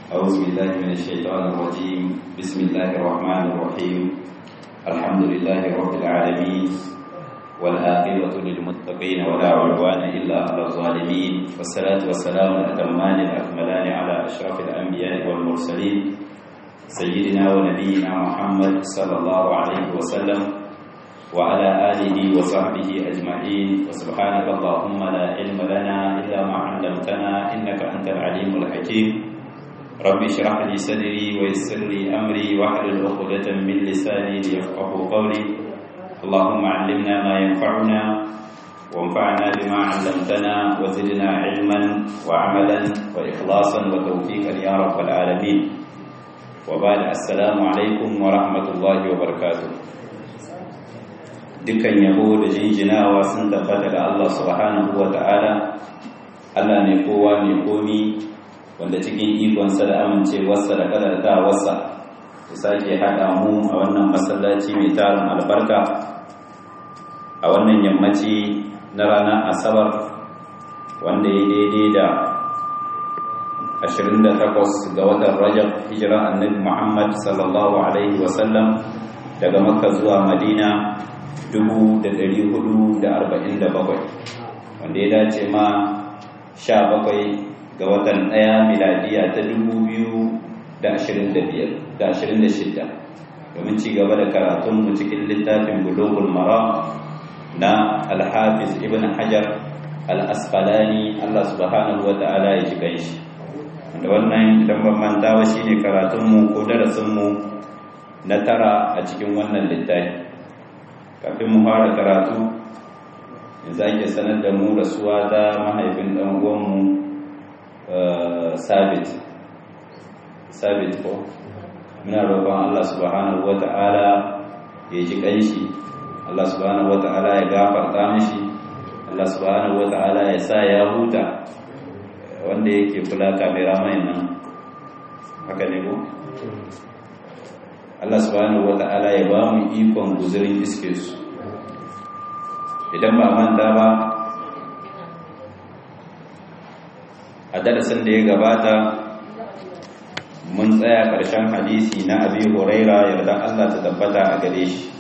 أعوذ بالله من الشيطان الرجيم بسم الله الرحمن الرحيم الحمد لله رب العالمين والآخرة للمتقين ولا عدوان إلا على الظالمين والصلاة والسلام الأتمان الأكملان على أشرف الأنبياء والمرسلين سيدنا ونبينا محمد صلى الله عليه وسلم وعلى آله وصحبه أجمعين وسبحانك اللهم لا علم لنا إلا ما علمتنا إنك أنت العليم الحكيم رب اشرح لي صدري ويسر لي أمري واحلل عقدة من لساني ليفقه قولي اللهم علمنا ما ينفعنا وانفعنا بما علمتنا وزدنا علما وعملا وإخلاصا وتوفيقا يا رب العالمين وبعد السلام عليكم ورحمة الله وبركاته dukkan yabo da jinjinawa sun tabbata ga Allah subhanahu wa ta'ala Allah ne kowa ne komi wanda cikin ikonsa da amincewarsa da kadartawarsa ya sake haɗa mu a wannan masallaci mai tarin albarka a wannan yammaci na ranar asabar wanda ya daidai da 28 ga watan rajab hijira annabi muhammad sallallahu alaihi wasallam daga makka zuwa madina 447 wanda ya dace ma 17 ga watan ɗaya miladiya ta 2026 domin ci gaba da karatunmu cikin littafin bulogul mara na alhafiz ibn hajar al-asqalani Allah subhanahu wa ta'ala ya shiga shi da wannan idan ban mantawa shine karatunmu ko darasinmu na tara a cikin wannan littafi kafin mu fara karatu yanzu ake sanar da mu rasuwa da mahaifin ɗan uwanmu sabit sabit ko muna roƙon Allah subhanahu wata'ala ya ji ƙanshi Allah subhanahu wata'ala ya gafarta mishi Allah subhanahu wata'ala ya sa ya huta wanda yake kula kamera mai nan haka ne ko Allah subhanahu wata'ala ya ba mu ikon guzurin iske su idan ba manta ba a darasin da ya gabata mun tsaya ƙarshen hadisi na abi huraira yarda Allah ta tabbata a gare shi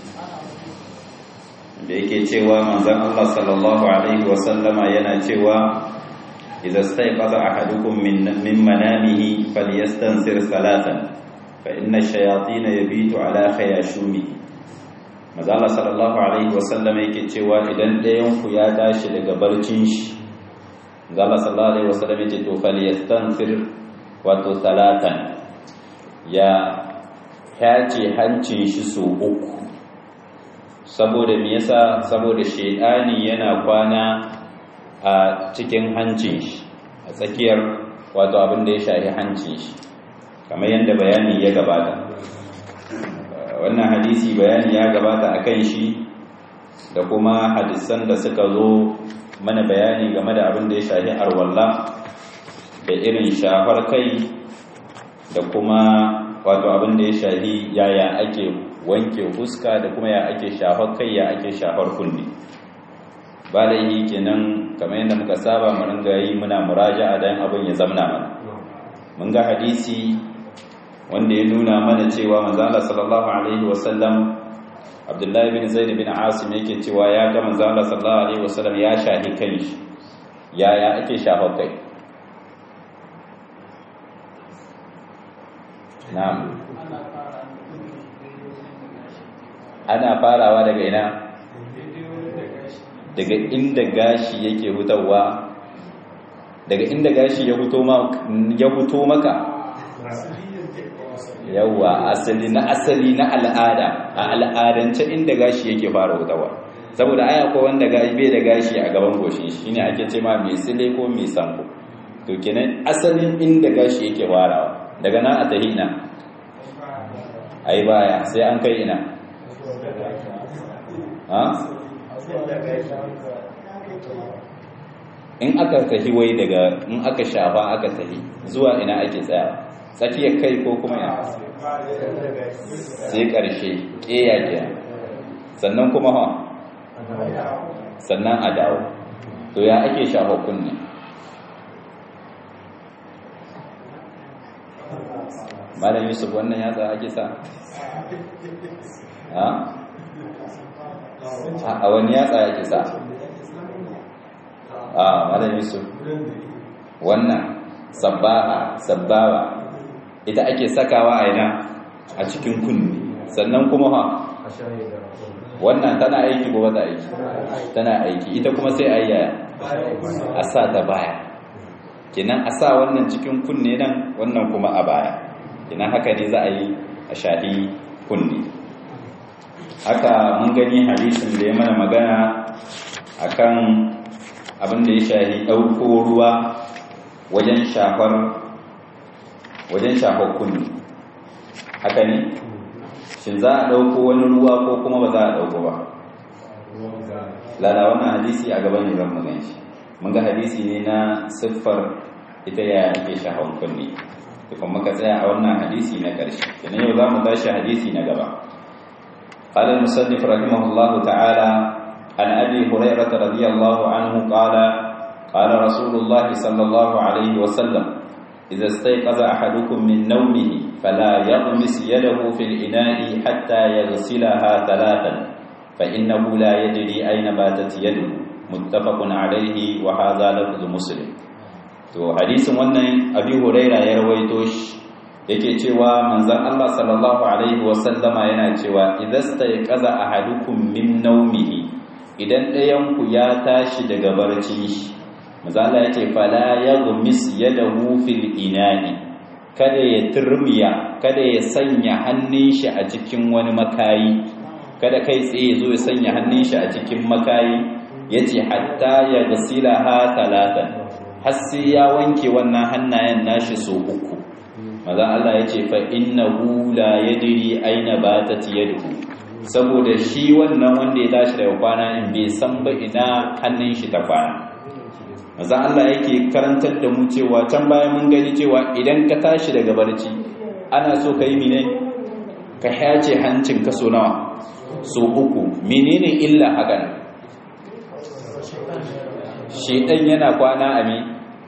da yake cewa manzon Allah sallallahu alaihi wasallama yana cewa idza stayqaza ahadukum min min manamihi falyastansir salatan fa inna ash-shayatin yabitu ala khayashumi manzon Allah sallallahu alaihi wasallama yake cewa idan ɗayan ku ya tashi daga barcin shi manzon Allah sallallahu alaihi wasallama yake to falyastansir wato salatan ya hace hancin shi so uku saboda me yasa saboda shedani yana kwana a cikin hancin shi a tsakiyar wato abin da ya shafi hancin shi kamar yadda bayani ya gabata wannan hadisi bayani ya gabata akan shi da kuma hadisan da suka zo mana bayani game da abin da ya shafi arwalla da irin shafar kai da kuma wato abin da ya shahi yaya ake wanke fuska da kuma ya ake shafar kai ya ake shafar kunne ba da yi kenan kamar yadda muka saba mu ringa yi muna muraja'a dan abin ya zamna mana mun ga hadisi wanda ya nuna mana cewa manzo Allah sallallahu alaihi wasallam Abdullahi bin Zaid bin Asim yake cewa ya ga manzo Allah sallallahu alaihi wasallam ya shahi kanshi yaya ake shafar kai Na'am. Ana farawa daga ina? Daga inda gashi yake hutawa. Daga inda gashi ya huto ya huto maka. Yawwa asali na asali na al'ada, a al'adance inda gashi yake fara hutawa. Saboda aya ko wanda gashi bai da gashi a gaban goshin shi shine ake ce ma mai sile ko mai sanko. To kenan asalin inda gashi yake farawa. daga nan a tahi ina a yi baya sai an kai ina ha? in aka tahi wai daga in aka shafa aka tahi zuwa ina ake tsaya tsakiyar kai ko kuma ya sai ƙarshe ƙeya ke sannan kuma ha sannan a dawo to ya ake shafa kunne malam yusuf wannan yatsa ake sa a wani yatsa ake sa a malam yusuf wannan sabbaha sabbawa ita ake sakawa a ina a cikin kunni sannan kuma ha wannan tana aiki ko bata aiki tana aiki ita kuma sai ayyaya a sa ta baya kenan a sa wannan cikin kunne nan wannan kuma a baya kenan haka ne za a yi a shaɗi kunne haka mun gani hadisin da ya mana magana akan abin da ya shahi ɗauko ruwa wajen shafar wajen shafar kunne haka ne shin za a ɗauko wani ruwa ko kuma ba za a ɗauko ba lada wannan hadisi a gaban ne zan magan shi mun ga hadisi ne na siffar ita ya ake shafar kunne tukun muka tsaya a wannan hadisi na ƙarshe kenan yau za mu tashi hadisi na gaba قال المصنف رحمه الله تعالى عن أبي هريرة رضي الله عنه قال قال رسول الله صلى الله عليه وسلم إذا استيقظ أحدكم من نومه فلا يغمس يده في الإناء حتى يغسلها ثلاثا فإنه لا يدري أين باتت يده متفق عليه وهذا لفظ مسلم to hadisin wannan abi huraira ya rawaito shi yake cewa manzon Allah sallallahu alaihi wasallama yana cewa idastayqaza ahadukum min nawmihi idan ɗayan ku ya tashi daga barci shi manzon Allah yace fala yaghmis yadahu fil ina'i kada ya turmiya kada ya sanya hannun shi a cikin wani makayi kada kai tsaye zo ya sanya hannun shi a cikin makayi yace hatta ya gasilaha talatan har sai ya wanke wannan hannayen nashi so uku maza Allah ya ce fa innahu la yadri aina batat yaduhu saboda shi wannan wanda ya tashi daga kwana in bai san ba ina hannun shi ta kwana maza Allah yake karantar da mu cewa can bayan mun gani cewa idan ka tashi daga barci ana so ka yi mine ka hace hancin ka so nawa so uku menene illa hakan shedan yana kwana a mi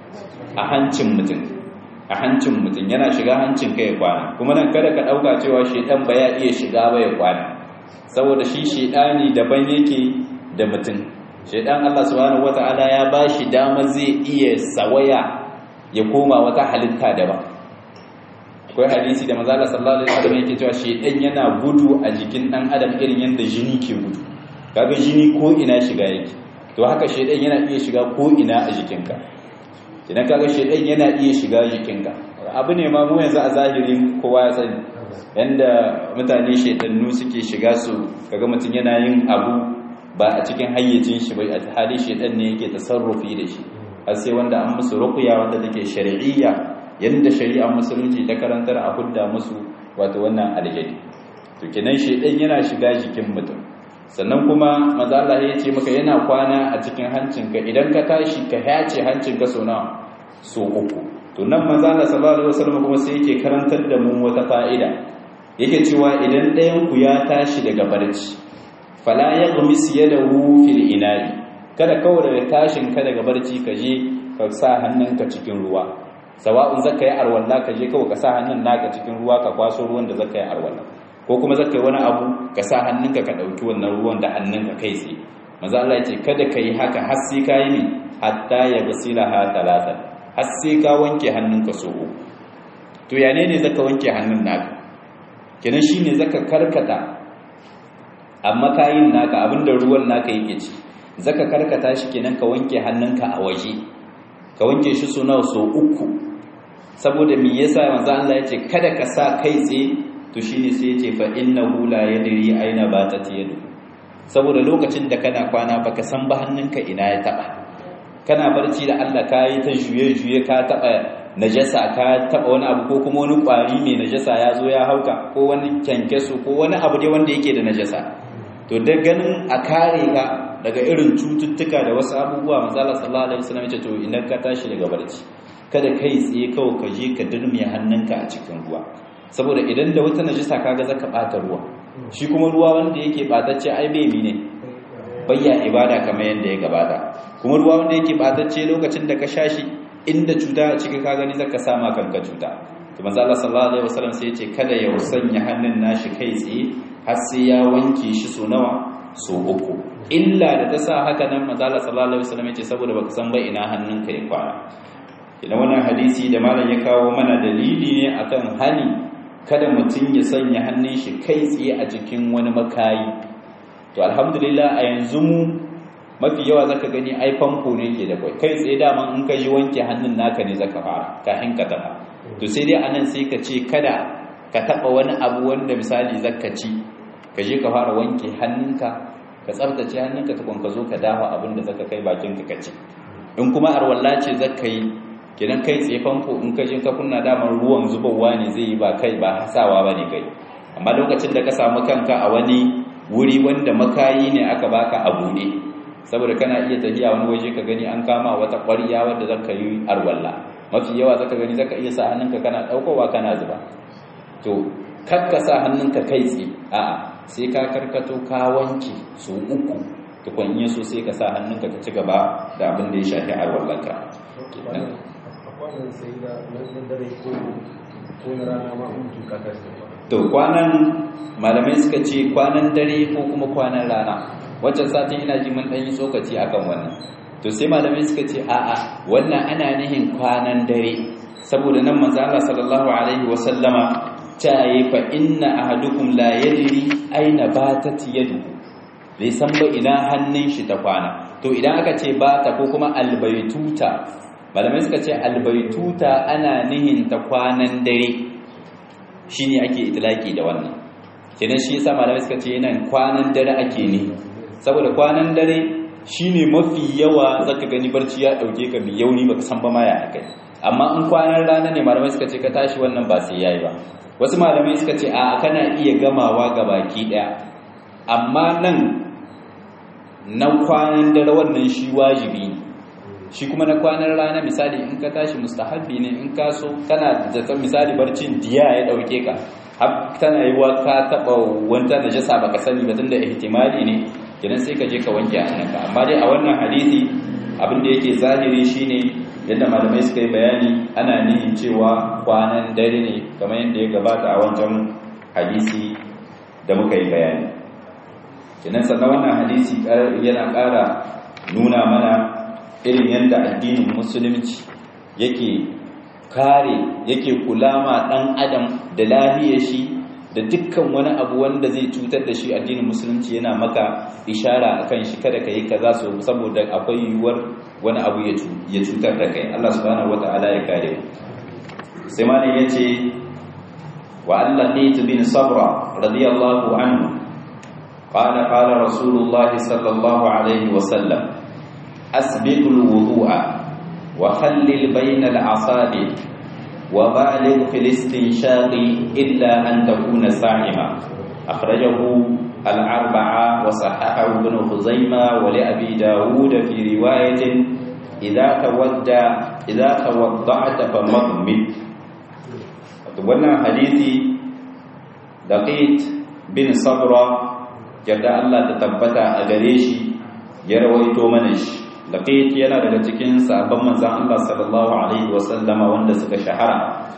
a hancin mutum a hancin mutum yana shiga hancin kai kwana kuma nan kada ka dauka cewa shedan ba ya iya shiga ba ya kwana saboda shi shedani daban yake da mutum shedan Allah subhanahu wataala ya bashi dama zai iya sawaya ya koma wata halitta daban akwai hadisi da manzo Allah sallallahu alaihi wasallam yake cewa shedan yana gudu a jikin dan adam irin yanda jini ke gudu kaga jini ko ina shiga yake to haka shedan yana iya shiga ko ina a jikinka idan kaga shedan yana iya shiga jikinka abu ne ma mu yanzu a zahirin kowa ya sani yanda mutane shedannu suke shiga su kaga mutum yana yin abu ba a cikin hayyacin shi ba a hali shedan ne yake tasarrufi da shi har sai wanda an musu ruqya wanda take shar'iyya yanda shari'ar musulunci ta karantar a hudda musu wato wannan aljani to kenan shedan yana shiga jikin mutum sannan kuma maza Allah ya ce maka yana kwana a cikin hancinka idan ka tashi ka hace hancinka so nawa so uku to nan maza Allah sallallahu alaihi wasallam kuma sai yake karantar da mu wata fa'ida yake cewa idan ɗayan ku ya tashi daga barci fala yaghmis yadahu fil ina'i kada kawai daga tashin ka daga barci ka je ka sa hannunka cikin ruwa sawa'un zaka yi arwalla ka je kawai ka sa hannun naka cikin ruwa ka kwaso ruwan da zaka yi arwalla ko kuma zaka yi wani abu ka sa hannunka ka ɗauki wannan ruwan da hannunka kai tsaye maza Allah ya ce kada ka yi haka har sai ka yi ne hatta ya gasila ha talata har sai ka wanke hannunka so uku to ya ne ne zaka wanke hannun naka kenan shine zaka karkata amma kayin naka abinda ruwan naka yake ci zaka karkata shi kenan ka wanke hannunka a waje ka wanke shi so nawa so uku saboda me yasa manzo Allah ya ce kada ka sa kai tsaye to shine sai yace fa innahu la yadri aina batat yadu saboda lokacin da kana kwana baka san ba hannunka ina ya taba kana barci da Allah kai ta juye juye ka taba najasa ka taba wani abu ko kuma wani kwari mai najasa ya zo ya hauka ko wani kyankyaso ko wani abu dai wanda yake da najasa to da ganin a kare ka daga irin cututtuka da wasu abubuwa manzo Allah sallallahu alaihi wasallam ya ce to idan ka tashi daga barci kada kai tsaye kawai ka je ka dirmiya hannunka a cikin ruwa saboda idan da wata najisa kaga zaka bata ruwa shi kuma ruwa wanda yake batacce ai bai ne bayya ibada kamar yanda ya gabata kuma ruwa wanda yake batacce lokacin da ka sha shi inda cuta a cikin ka gani zaka sama kanka cuta to manzo Allah sallallahu alaihi wasallam sai ya ce kada ya sanya hannun nashi kai tsaye har sai ya wanke shi so nawa so uku illa da ta sa haka nan manzo Allah sallallahu alaihi wasallam ya ce saboda baka san ba ina hannunka ya kwana idan wannan hadisi da malam ya kawo mana dalili ne akan hani kada mutum ya sanya hannun shi kai tsaye a cikin wani makayi to alhamdulillah a yanzu mu mafi yawa zaka gani ai famfo ne ke da kai kai tsaye daman in ka yi wanke hannun naka ne zaka fara kafin ka taba to sai dai anan sai ka ce kada ka taba wani abu wanda misali zaka ci ka je ka fara wanke hannunka ka tsaftace hannunka tukun ka zo ka dafa abin da zaka kai bakin ka ci in kuma arwalla ce zaka yi kenan kai tsaye famfo in ka je ka kunna daman ruwan zubowa ne zai yi ba kai ba hasawa ba ne kai amma lokacin da ka samu kanka a wani wuri wanda makayi ne aka baka a buɗe saboda kana iya tafiya wani waje ka gani an kama wata ƙwariya wadda zaka yi arwalla mafi yawa zaka gani zaka iya sa hannunka kana ɗaukowa kana zuba to kakka sa hannunka kai tsaye a'a sai ka karkato ka wanke su uku tukun iya so sai ka sa hannunka ka ci gaba da abin da ya shafi arwallanka to kwanan malamai suka ce kwanan dare ko kuma kwanan rana waccan satin ina ji mun ɗan yi tsokaci akan wannan to sai malamai suka ce a'a wannan ana nihin kwanan dare saboda nan manzo Allah sallallahu alaihi wa sallama ta yi fa inna ahadukum la yadri aina batat yaduhu bai san ba ina hannun shi ta kwana to idan aka ce bata ko kuma albaytuta malamai suka ce albaituta ana nihin ta kwanan dare shine ake itilaki da wannan kenan shi yasa malamai suka ce yana kwanan dare ake ne saboda kwanan dare shine mafi yawa zaka gani barci ya dauke ka mai yauni baka san ba ma ya kai amma in kwanan rana ne malamai suka ce ka tashi wannan ba sai yayi ba wasu malamai suka ce a kana iya gamawa ga baki daya amma nan na kwanan dare wannan shi wajibi ne shi kuma na kwanan rana misali in ka tashi mustahabbi ne in ka so kana da misali barcin diya ya dauke ka har tana yi wa ka taba wanda da jasa baka sani ba tunda ihtimali ne kenan sai ka je ka wanke hannunka amma dai a wannan hadisi abin da yake zahiri shine yadda malamai suka yi bayani ana nihin cewa kwanan dare ne kamar yadda ya gabata a wancan hadisi da muka yi bayani kenan sannan wannan hadisi yana ƙara nuna mana irin yadda addinin musulunci yake kare yake kula ma ɗan adam da lahiyar shi da dukkan wani abu wanda zai cutar da shi addinin musulunci yana maka ishara akan shi kada ka yi kaza so saboda akwai yiwuwar wani abu ya cutar da kai Allah subhanahu wata'ala ya kare sai ma ne yace wa allaqit bin sabra radiyallahu anhu qala qala rasulullahi sallallahu alaihi wa sallam أسبق الوضوء وخلل بين الأصابع وبالغ في الاستنشاق إلا أن تكون صائما أخرجه الأربعة وصححه ابن خزيمة ولأبي داود في رواية إذا تودع إذا توضعت فمضمد wannan hadisi daqit bin sabra yadda Allah ta tabbata a gare shi ya rawaito mana shi laqit yana daga cikin sahabban manzon Allah sallallahu alaihi wasallama wanda suka shahara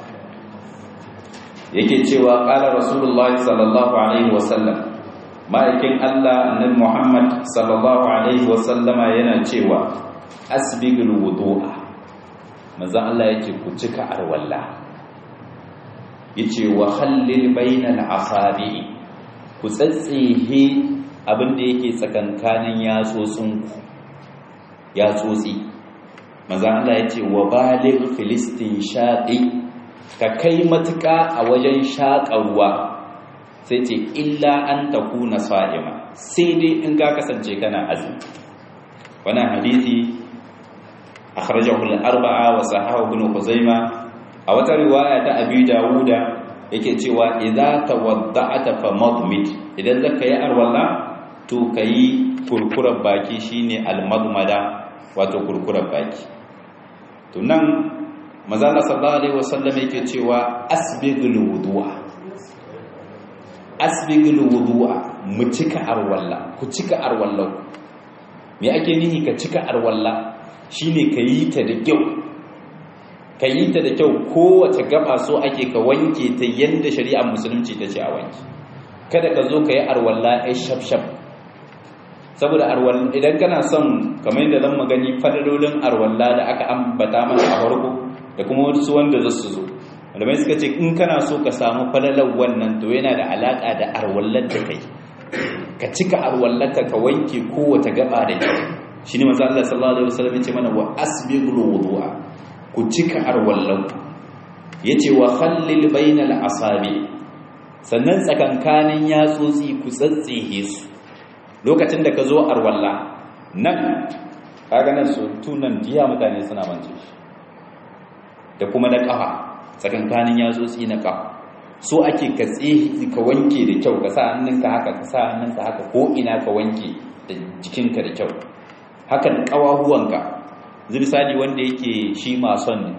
yake cewa qala rasulullahi sallallahu alaihi wasallam ma'aikin Allah annabi Muhammad sallallahu alaihi wasallama yana cewa asbigul wudu'a manzon Allah yake ku cika arwalla yace wa khallil bainal asabi ku tsatsihe abinda yake tsakankanin yatsotsin ku yatsotsi manzon Allah yace wa baligh filistin shaqi ka kai matuƙa a wajen shaƙarwa sai ce illa an takuna sa'ima sai dai in ka kasance kana azumi wannan hadisi akhrajahu al-arba'a wa sahahu ibn khuzaimah a wata riwaya ta abi dawuda yake cewa idza tawadda'ata famadmid idan zaka yi arwalla to kayi kurkurar baki shine al-madmada wato kurkurar baki to nan manzo sallallahu alaihi wasallam yake cewa asbigul wudu'a asbigul wudu'a mu cika arwalla ku cika arwallau me ake nihi ka cika arwalla shine ka yi ta da kyau ka yi ta da kyau kowace gaba so ake ka wanke ta yadda shari'ar musulunci ta ce a wanke kada ka zo ka yi arwalla ai shaf-shaf saboda idan kana son kamar yadda zan magani fadalolin arwalla da aka ambata mana a farko da kuma wasu wanda za su zo malamai suka ce in kana so ka samu falalar wannan to yana da alaka da arwallar da kai ka cika arwallaka ka wanke kowace gaba da kyau shine manzo Allah sallallahu alaihi wasallam yace mana wa asbighul wudu'a ku cika arwallanku yace wa khallil bainal asabi sannan tsakankanin yatsotsi ku tsatsihe su lokacin da ka zo arwalla nan kaga nan su tunan diya mutane suna mance shi da kuma na kafa tsakankanin yatsotsi na kafa so ake ka tsihi ka wanke da kyau ka sa hannunka haka ka sa hannunka haka ko ina ka wanke da jikinka da kyau hakan kawahuwanka zirsali wanda yake shi mason ne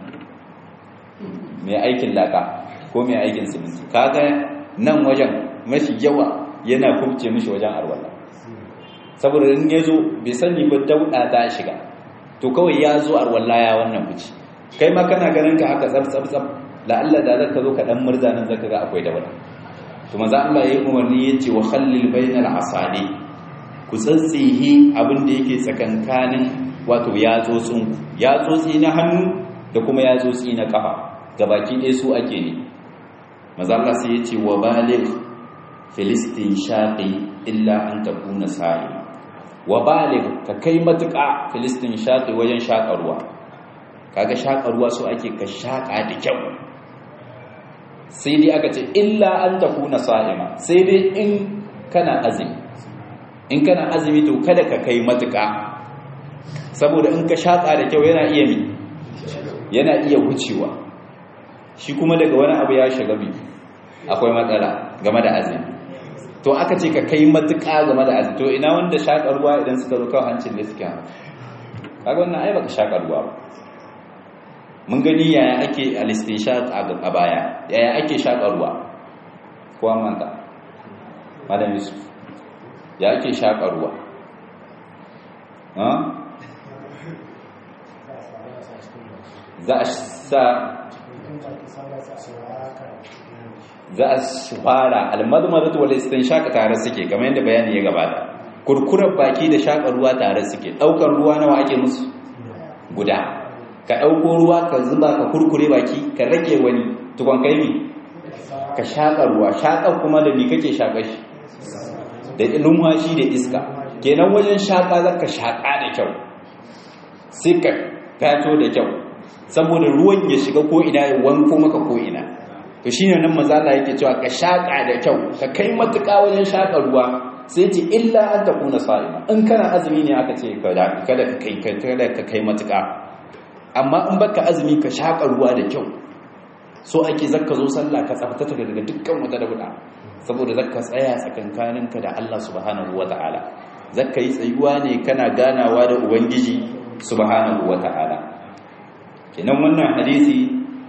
mai aikin laka ko mai aikin siminti kaga nan wajen mafi yawa yana kubce mishi wajen arwala saboda in ya zo bai sani ba dauɗa ta shiga to kawai ya zo arwala ya wannan fice kai ma kana ganin ka haka tsab tsab tsab la'alla da zaka zo ka dan murza nan zaka ga akwai dauɗa to maza Allah ya yi umarni ya ce wa khallil bainal asali ku tsatsihi abin da yake tsakankanin wato yatsotsin yatsotsi na hannu da kuma yatsotsi na kafa gabaki ɗaya su ake ne mazalla sai ya ce wa baligh filistin shaƙi illa an takuna sa'i wa baligh ka kai matuƙa filistin shaƙi wajen shaƙarwa kaga shaƙarwa su ake ka shaƙa da kyau sai dai aka ce illa an takuna sa'ima sai dai in kana azumi in kana azumi to kada ka kai matuƙa saboda in ka shaƙa da kyau yana iya mi yana iya wucewa shi kuma daga wani abu ya shiga bi akwai matsala game da azumi to aka ce ka kai matuƙa game da azumi to ina wanda shaƙa ruwa idan suka zo kawai hancin da suke kaga wannan ai baka shaƙa ruwa ba mun gani yaya ake alistinshaq a baya yaya ake shaƙa ruwa ko manta madam yusuf ya ake shaƙa ruwa za a sa za a fara almadmadatu wal istinshaq tare suke kamar yadda bayani ya gabata kurkurar baki da shaƙa ruwa tare suke daukar ruwa nawa ake musu guda ka dauko ruwa ka zuba ka kurkure baki ka rage wani tukon kai mi ka shaƙa ruwa shaƙa kuma da ni kake shaƙa shi da lumhashi da iska kenan wajen shaƙa zaka shaƙa da kyau sai ka gato da kyau saboda ruwan ya shiga ko ina ya wanko maka ko ina to shine nan mazala yake cewa ka shaka da kyau ka kai matuƙa wajen shaka ruwa sai ce illa an takuna sa'ima in kana azumi ne aka ce kada ka kai kada ka kai matuƙa amma in baka azumi ka shaka ruwa da kyau so ake zakka zo sallah ka tsaftata daga dukkan wata dauda saboda zakka tsaya tsakankaninka da Allah subhanahu wataala zakka yi tsayuwa ne kana ganawa da ubangiji subhanahu wataala kenan wannan hadisi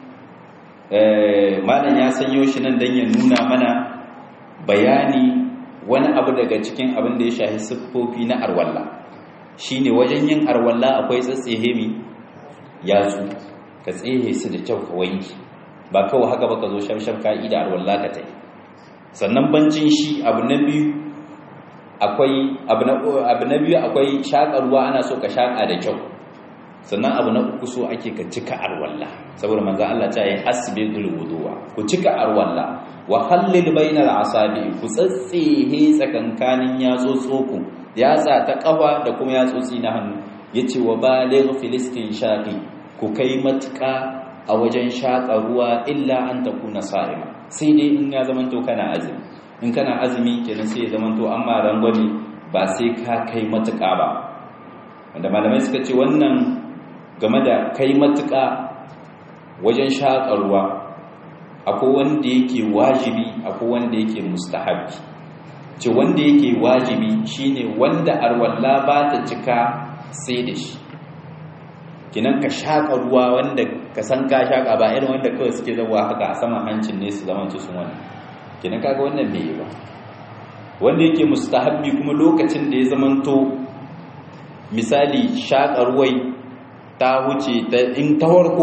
malam ya sanyo shi nan don ya nuna mana bayani wani abu daga cikin abin da ya shahi siffofi na arwalla shine wajen yin arwalla akwai tsatsehe mi yatsu ka tsehe su da kyau ka wanki ba kawai haka ba ka zo shafshaf ka'ida arwalla ka ta yi sannan bancin shi abu na biyu akwai abu na biyu akwai shaƙarwa ana so ka shaƙa da kyau sannan abu na uku so ake ka cika arwalla saboda manzo Allah ta yi hasbidul wuduwa ku cika arwalla wa hallil bainal asabi ku tsatsihe tsakankanin yatsotsoko yatsa ta kafa da kuma yatsotsi na hannu yace wa baligh filistin shaqi ku kai matuka a wajen shaƙa ruwa illa an takuna sa'ima sai dai in ya zamanto kana azumi in kana azumi kenan sai ya zamanto amma rangwame ba sai ka kai matuka ba wanda malamai suka ce wannan game da kai matuƙa wajen shaƙarwa akwai wanda yake wajibi akwai wanda yake mustahabi ce wanda yake wajibi shine wanda arwalla ba ta cika sai da shi kinan ka shaƙa ruwa wanda ka san ka shaƙa ba irin wanda kawai suke zawa haka a saman hancin ne su zama sun wani kinan kaga wannan bai yi ba wanda yake mustahabbi kuma lokacin da ya zamanto misali shaƙa ruwai ta wuce ta in ta farko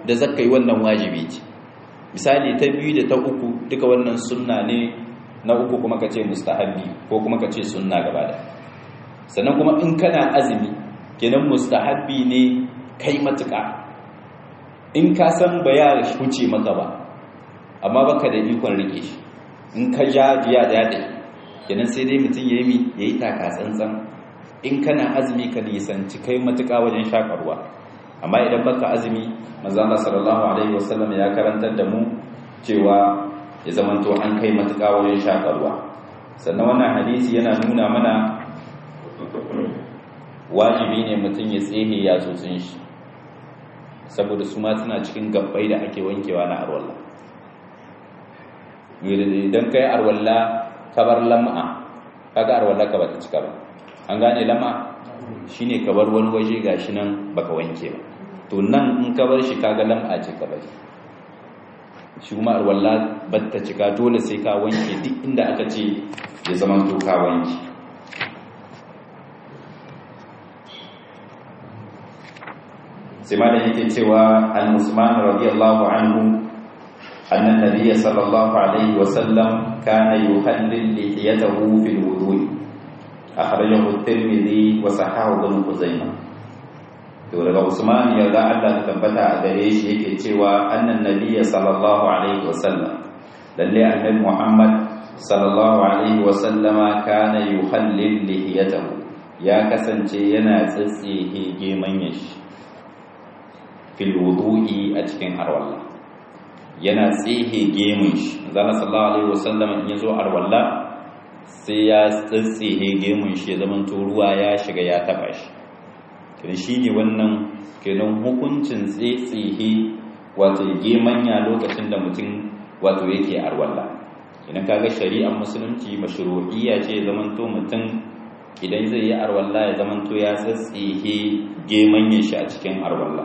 da zaka yi wannan wajibi ce misali ta biyu da ta uku duka wannan sunna ne na uku kuma ka ce mustahabbi ko kuma ka ce sunna gaba da sannan kuma in kana azumi kenan mustahabbi ne kai matuƙa in ka san ba ya huce maka ba amma baka da ikon rike shi in ka ja biya da yadda kenan sai dai mutum ya yi ya yi taka tsantsan in kana azumi ka nisanci kai matuƙa wajen shakarwa amma idan baka azumi manzana sallallahu alaihi wasallam ya karantar da mu cewa ya zamanto an kai matuƙa wajen shakarwa sannan wannan hadisi yana nuna mana wajibi ne mutum ya tsehe ya tsotsin shi saboda su ma suna cikin gabbai da ake wankewa na arwallah idan kai arwalla kabar lam'a kaga arwalla ka bata cika ba an gane lam'a shine kabar wani waje gashi nan baka wanke ba to nan in ka bar shi kaga lam'a ce ka bari shi kuma arwalla bata cika dole sai ka wanke duk inda aka ce ya zama to ka wanke sai ma da yake cewa al-usman radiyallahu anhu أن النبي صلى الله عليه وسلم كان يخلل لحيته في الوضوء أخرجه الترمذي وصححه ابن خزيمة daga Usman ya ga Allah ta tabbata a gare shi yake cewa annan nabiyya sallallahu alaihi wasallam lalle annabi Muhammad sallallahu alaihi wasallama kana yuhallil lihiyatahu ya kasance yana tsitsihe geman shi fil wudu'i a cikin harwallah yana tsihe gemun shi zana sallallahu alaihi wasallam in yazo arwalla sai ya tsihe gemun shi ya zaman to ruwa ya shiga ya taba shi kin shine wannan kenan hukuncin tsihe wato gemanya lokacin da mutum wato yake arwalla idan kaga shari'ar musulunci mashru'iyya ce zaman to mutum idan zai yi arwalla ya zaman to ya tsihe gemanya shi a cikin arwalla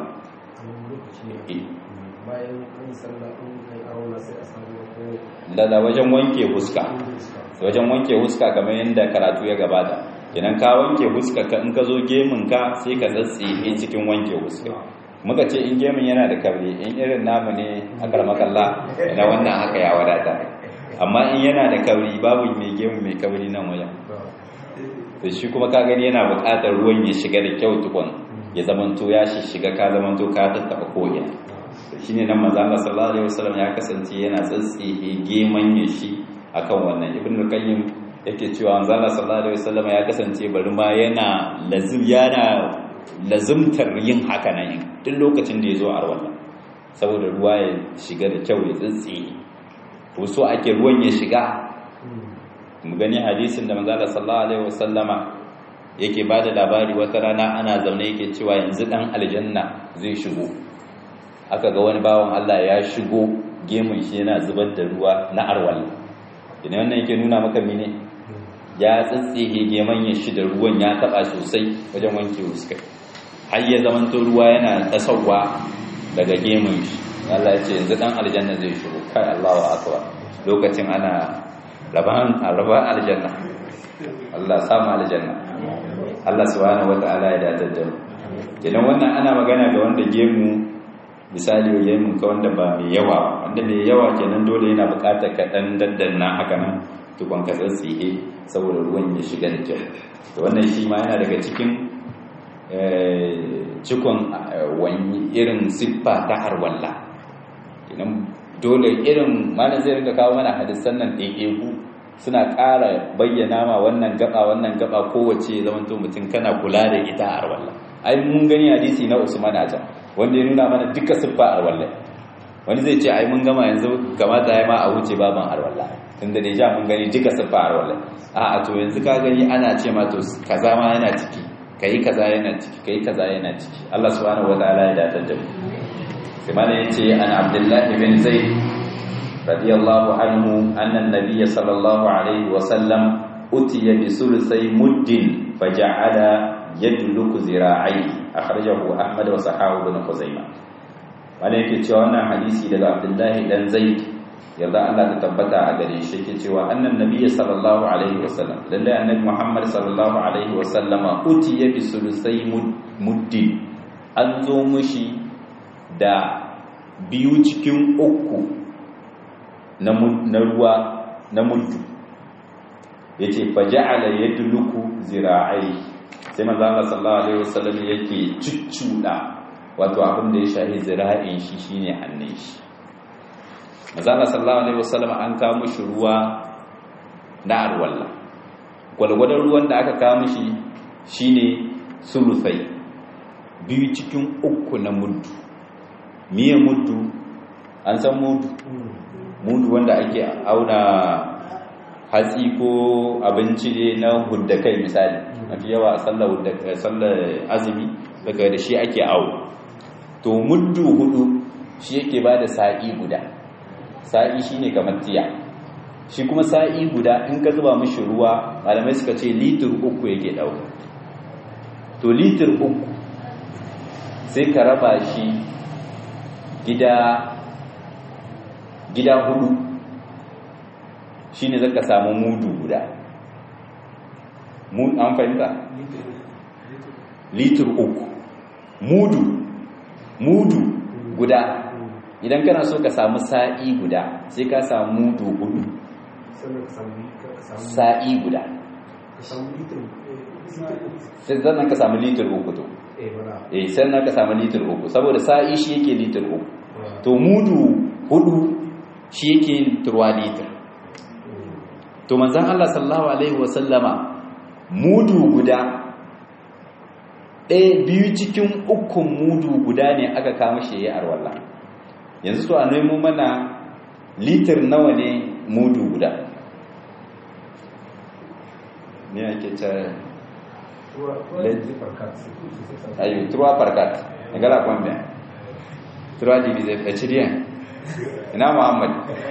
da wajen wanke huska wajen wanke huska kamar yadda karatu ya gabata idan ka wanke huska ka in ka zo gemun ka sai ka tsatsihe cikin wanke huska muka ce in gemun yana da kabri in irin namu ne akar makalla na wannan haka ya wadata amma in yana da kabri babu mai gemu mai kabri nan wajen to shi kuma ka gani yana buƙatar ruwan ya shiga da kyau tukun ya zamanto ya shiga ka zamanto ka tattaba ko'ina shine nan manzo Allah sallallahu alaihi wasallam ya kasance yana tsatsihe geman ya shi akan wannan ibn al-qayyim yake cewa manzo Allah sallallahu alaihi wasallam ya kasance bari ma yana lazim yana lazimtar yin haka nan duk lokacin da yazo a wannan saboda ruwa ya shiga da kyau ya tsatsihe to so ake ruwan ya shiga mu gani hadisin da manzo Allah sallallahu alaihi wasallama yake bada labari wata rana ana zaune yake cewa yanzu dan aljanna zai shigo aka ga wani bawan Allah ya shigo gemun shi yana zubar da ruwa na arwal idan wannan yake nuna maka mene ya tsatsihe geman ya shi da ruwan ya taba sosai wajen wanke fuska har ya zamanto ruwa yana tasawa daga gemun shi Allah ya ce yanzu dan aljanna zai shigo kai Allahu akbar lokacin ana raban raban aljanna Allah sama aljanna Allah subhanahu wataala ya dace da mu idan wannan ana magana ga wanda gemu misali gemun ka wanda ba mai yawa wanda mai yawa kenan dole yana bukatar ka dan daddanna haka nan tukun ka tsatsihe saboda ruwan ya shiga da kyau to wannan shi ma yana daga cikin cikon wani irin siffa ta harwalla kenan dole irin malam zai rinka kawo mana hadisan nan ɗaiɗaiku suna ƙara bayyana ma wannan gaba wannan gaba kowace zamanto mutum kana kula da ita a harwalla ai mun gani hadisi na Usman a can wanda ya nuna mana duka siffa arwalla wani zai ce ai mun gama yanzu kamata ya ma a wuce baban arwalla tunda da ja mun gani duka siffa arwalla a a to yanzu ka gani ana ce ma to kaza ma yana ciki kai kaza yana ciki kai kaza yana ciki Allah subhanahu wataala ya datar da mu sai ma yace an Abdullah ibn Zaid radiyallahu anhu anna an-nabiy sallallahu alaihi wa sallam utiya bi sulusai muddin faja'ala yadluku zira'i akhrajahu ahmad wa sahahu ibn khuzaimah wanda yake cewa wannan hadisi daga abdullahi dan zaid yarda Allah ta tabbata a gare shi yake cewa annan nabiyyi sallallahu alaihi wasallam lalle annabi muhammad sallallahu alaihi wasallam utiya bi sulusai muddi an zo mushi da biyu cikin uku na ruwa na muddu ya ce faja'ala ya duluku zira'ai sai manzana sallallahu alaihi wasallam yake cuccuɗa wato abin da ya shahi zira'in shi shine hannun shi manzana sallallahu alaihi wasallam an kawo shi ruwa na arwalla gwalgwadon ruwan da aka kawo shi shine sulusai biyu cikin uku na muddu miye muddu an san muddu mudu wanda ake auna hatsi ko abinci ne na hudda kai misali mafi yawa a sallar azumi daga da shi ake awo to muddu hudu shi yake ba da sa'i guda sa'i shi ne kamar tiya shi kuma sa'i guda in ka zuba mashi ruwa malamai suka ce litir uku yake ɗauka to litir uku sai ka raba shi gida gida hudu shine zaka samu mudu guda an fahimta litir uku mudu mudu guda idan kana so ka samu sa'i guda sai ka samu mudu hudu sa'i guda sai zannan ka samu litir uku to eh sannan ka samu litir uku saboda sa'i shi yake litir uku to mudu hudu shi yake yin turwa litir to manzan Allah sallallahu alaihi wasallama mudu guda ɗaya biyu cikin ukun mudu guda ne aka kama shi ya arwalla yanzu so a nemo mana litir nawa ne mudu guda ne ake ta ayo trois par quatre égale à combien trois divisé par chirien ina muhammad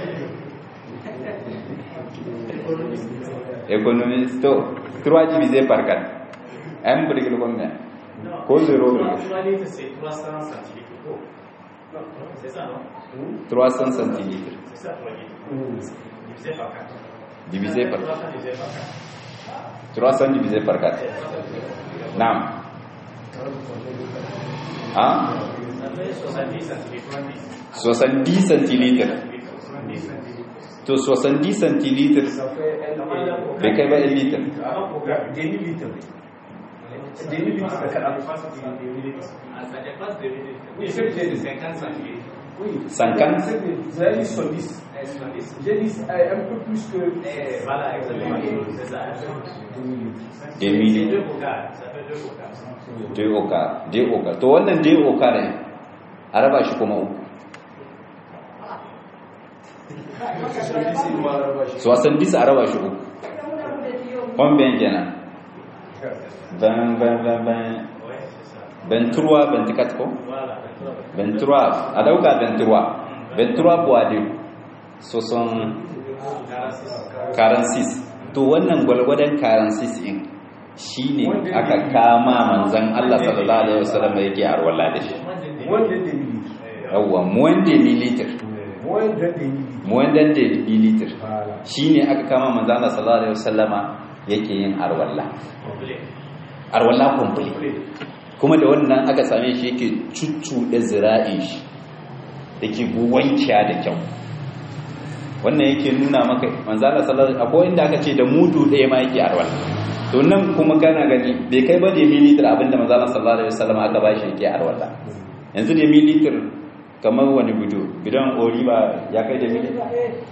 économiste to trois divisé par quatre un virgule combien ko zéro c'est 300 centilitres. Non, c'est ça, non 300 centilitres C'est ça, 3 litres. Divisé par 4. divisé par 300 divisé par 4. 300 divisé par 4 naam ah Ça fait 70 centilitres. 70 centilitres 70 centilitres. to 70 centilitres Ça fait un bai kai ba 1 litre Avant pour gagner. demi-litre. Demi-litre, c'est Ça 40. dépasse 2 litres. Ah, Ça dépasse 2 litres. Oui, c'est bien. 50 centilitres. Oui. 50 Vous avez dit 70. Eh, 70. J'ai dit euh, un peu plus que Eh, Voilà, exactement. C'est ça. demi-litre. demi C'est litre 2 bocals. Ça fait 2 bocals. dai oka dai oka to wannan dai oka ne a raba shi kuma uku so wasan disa a raba shi uku kwambiyan kenan ban ban ban ban Ouais, c'est ça. ventura ventikat ko Voilà. ventura a dauka ventura ventura buwade so son 46. karansis to wannan gwalgwadon karansis in shine aka kama manzan Allah sallallahu alaihi wasallam yake arwala da shi Moins de demi-litre. yawwa muwan mililiter Moins de demi-litre. muwan dan mililiter Voilà. shine aka kama manzan Allah sallallahu alaihi wasallama yake yin arwalla Complet. arwalla complete kuma da wannan aka same shi yake cuccuɗe zira'in shi yake wankiya da kyau wannan yake nuna maka manzala sallallahu alaihi akwai inda aka ce da mudu ɗaya ma yake arwal to nan kuma kana gani bai kai ba da mililitar abinda manzala sallallahu alaihi wasallam aka ba shi yake arwala yanzu da mililitar kamar wani bido bidon ori ba ya kai da mililitar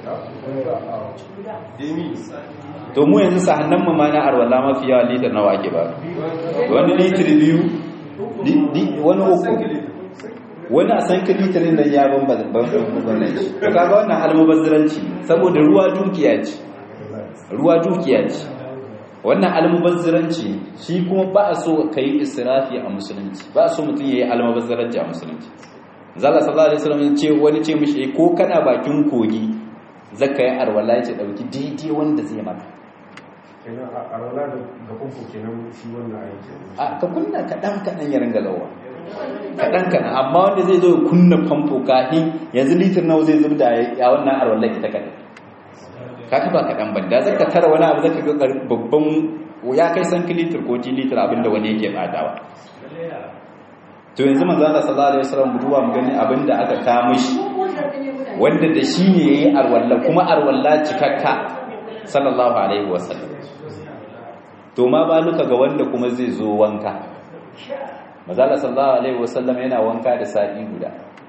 to mu yanzu sahannan mu ma na arwala mafi yawa litar nawa ake ba wani litir biyu di- di- wani uku wani a san kilitarin da ya bambanta shi to kaga wannan almubazziranci saboda ruwa dukiya ce ruwa dukiya ce wannan almubazziranci ne shi kuma ba a so ka yi israfi a musulunci ba a so mutum ya yi almubazziranci a musulunci zala sallallahu alaihi wasallam ya ce wani ce mishi ko kana bakin kogi zaka yi arwala ya ce dauki daidai wanda zai maka Kenan a a rola da ga famfo kenan shi wannan aiki. a ka kunna kaɗan kaɗan ya ringa lawa kaɗan kaɗan amma wanda zai zo ya kunna famfo kahin yanzu litir nawa zai zubda ya wannan arwallar ita kaɗan ka kafa kaɗan ban da zaka tara wani abu zaka ga ƙar- babban ya kai san litir ko ti litir abinda wani yake badawa to yanzu manzo Allah sallallahu alaihi wasallam duba mu gani abinda aka kawo mishi wanda da shi ne yayi arwalla kuma arwalla cikakka sallallahu alaihi wasallam to ma ba luka ga wanda kuma zai zo wanka manzo Allah sallallahu alaihi wasallam yana wanka da sa'i guda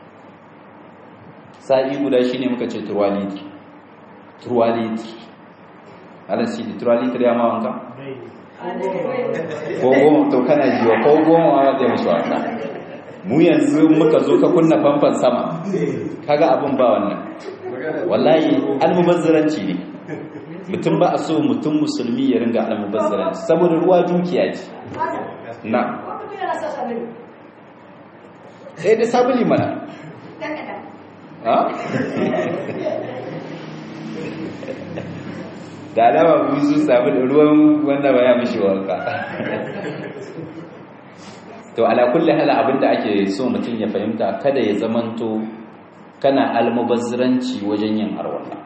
sa'i guda shine muka ce turwaliti turwaliti ala shi turwaliti ya ma wanka ko goma to kana jiwa ko goma ma zai musu wanka mu yanzu muka zo ka kunna famfan sama kaga abin ba wannan wallahi almubazzaranci ne mutum ba a so mutum musulmi ya ringa almubazzaranci saboda ruwa dukiya ce na sai da sabuli mana ha da alama mu su samu da ruwan wanda ba ya mishi wanka to ala kulli hal abinda ake so mutum ya fahimta kada ya zamanto kana almubazziranci wajen yin arwala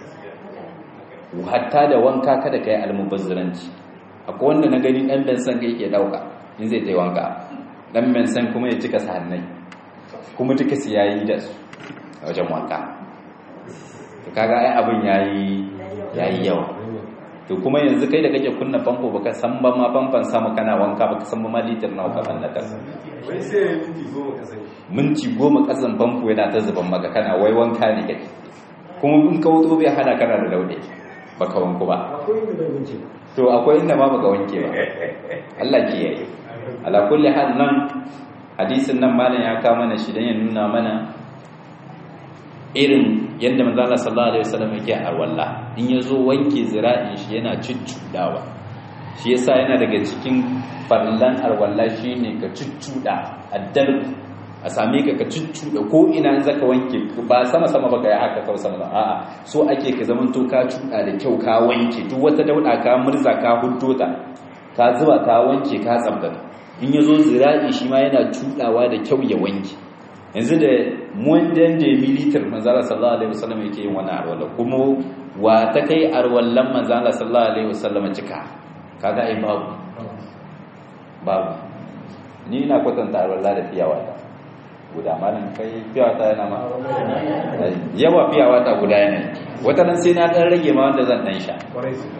hatta da wanka kada kai almubazziranci akwai wanda na gani dan ben san kai ke dauka in zai tai wanka dan ben san kuma ya cika sahannai kuma duka su yayi da su wajen wanka to kaga ai abin yayi yayi yawa to kuma yanzu kai da kake kunna famfo baka san ba ma famfon sama kana wanka baka san ba ma litir nawa ka fanna kasa wai sai minti goma ka sani minti goma kasan famfo yana ta zuban maka kana wai wanka ne kake kuma in ka wuto bai hana kana da lauɗe baka wanku ba akwai inda bai wuce to akwai inda ma baka wanke ba Allah ke yi ala kulli hal nan hadisin nan malam ya kawo mana shi dan ya nuna mana irin yadda manzo Allah sallallahu alaihi wasallam yake a walla in yazo wanke zira'in shi yana cuccudawa shi yasa yana daga cikin farlan arwalla shine ka cuccuda addal a same ka ka cuccuda ko ina zaka wanke ba sama sama baka yi haka kawai sama a'a so ake ka zaman to ka cuda da kyau ka wanke duk wata dauda ka murza ka huddota ka zuba ka wanke ka tsabtata in yazo zira'i shi ma yana cudawa da kyau ya wanke yanzu da muwandan da militar manzala sallallahu alaihi wasallam yake yin wani arwala kuma wa ta kai arwallan manzala sallallahu alaihi wasallam cika kaga ai babu babu ni ina kwatanta arwalla da fiyawa ta guda malam kai fiyawa ta yana ma yawa fiyawa ta guda yana wata nan sai na dan rage ma wanda zan dan sha kwarai su